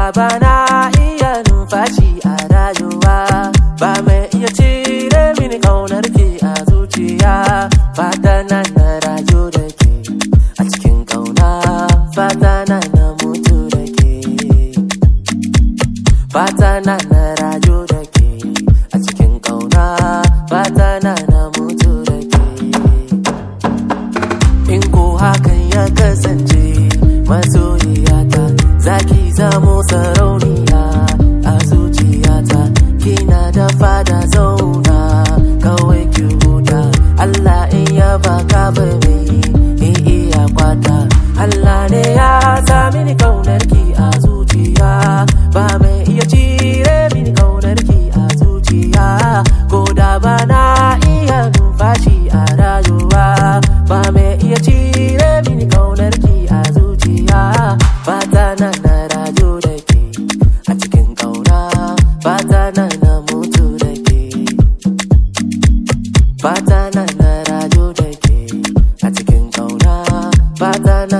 ba na iya numfashi a rayuwa ba mai iya cire mini kaunar ki a zuciya fata na na rayu da ke a cikin kauna fata na na mutu da ke fata na na rayu da ke a cikin kauna fata na na mutu da ke in ko hakan ya kasance masoyiyata zaki zamo sarauniya a zuciyata kina da fada zauna kawai ki huta Allah in ya baka bai in iya kwata Allah ne ya sa mini kaunar ki a zuciya ba mai iya cire mini kaunar ki a zuciya ko da ba na iya numfashi a rayuwa ba mai iya cire mini kaunar ki a zuciya fata na na rayu da ke a cikin kauna fata na na mutu da ke fata na na rayu da ke a cikin kauna fata na